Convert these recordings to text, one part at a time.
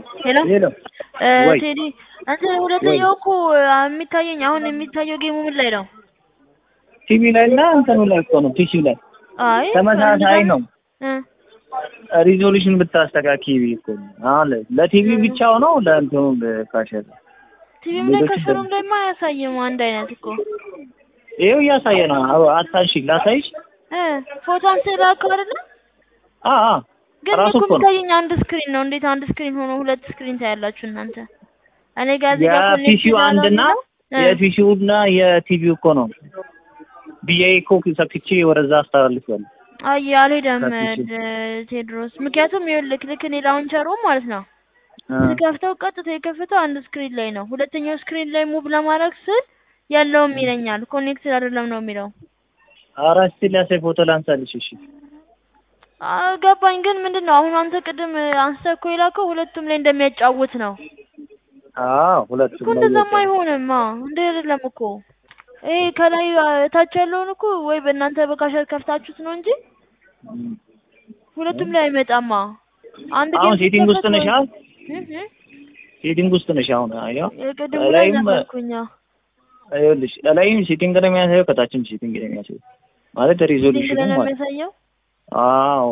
ሄሎ ሄሎ እ ወይ ቴዲ እንትን ሁለተኛው እኮ የሚታየኝ አሁን የሚታየው ጌሙ ምን ላይ ነው? ቲቪ ላይ እና እንትኑ ላይ እኮ ነው ፒሲ ላይ አይ ተመሳሳይ ነው። እ ሪዞሉሽን ብታስተካኪ እኮ ነው። አሁን ለቲቪ ብቻው ነው ለእንትኑ ካሸር ቲቪም ላይ ሌሎች ከስሩም ላይማ አያሳይም አንድ አይነት እኮ ይኸው እያሳየ ነው። አዎ አታንሺ ላሳይሽ። እ ፎቶ አንተ ላከው አይደለ? አ አ ግን ራሱ እኮ እኮ ነው የሚታየኝ አንድ ስክሪን ነው። እንዴት አንድ ስክሪን ሆኖ ሁለት ስክሪን ታያላችሁ እናንተ? እኔ ጋር እዚህ ጋር ኮኔክት የፒሲው አንድና የፒሲውና የቲቪው እኮ ነው ብዬ እኮ ሰክቼ ወደዛ አስተላልፌያለሁ። አይ አልሄደም ከፒሲው ደ- ቴድሮስ። ምክንያቱም ይኸውልህ ልክ እኔ ላውንቸሩ ማለት ነው አ ስከፍተው ቀጥታ የከፈተው አንድ ስክሪን ላይ ነው። ሁለተኛው ስክሪን ላይ ሙቭ ለማድረግ ስል ያለውም ይለኛል ኮኔክትድ አይደለም ነው የሚለው። ኧረ እስኪ ላሳይ ፎቶ ላንሳልሽ። እሺ አ- ገባኝ። ግን ምንድን ነው አሁን አንተ ቅድም አንስተህ እኮ የላከው ሁለቱም ላይ እንደሚያጫውት ነው አዎ እኮ። ሁለቱም ላይ እንደዛማ እየወጣ ነው። አይሆንም። አ እንደ አይደለም እኮ ይሄ ከላይ አ፣ ታች ያለውን እኮ ወይ በእናንተ በካሸር ከፍታችሁት ነው እንጂ እም። ሁለቱም ላይ አይመጣማ። አንድ አሁን ጌም ሴቲንግ ውስጥ ሲከፈት ነሽ? ወይ አሁን እህ እህ ሴቲንግ ውስጥ ነሽ? አሁን አየው የቅድሙ ላይ ላይም ነበርኩኝ። አዎ። ይኸውልሽ ላይም ሴቲንግ ነው የሚያሳየው፣ ከታችም ሴቲንግ ነው የሚያሳየው ማለት ሴቲንግ ሪዞሉሽኑ ላይ ነው ማለት የሚያሳየው። አዎ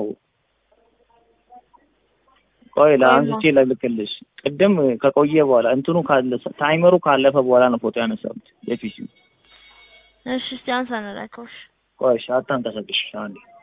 ቆይ ቆይማ ለአንስቼ ልልክልሽ። ቅድም ከቆየ በኋላ እንትኑ ካለ ታይመሩ ካለፈ በኋላ ነው ፎቶ ያነሳሁት የፒሲው። እሺ እስቲ አንሳ ነው ላከው። እሺ ቆይ እሺ፣ አታንቀሳቅሽ አንዴ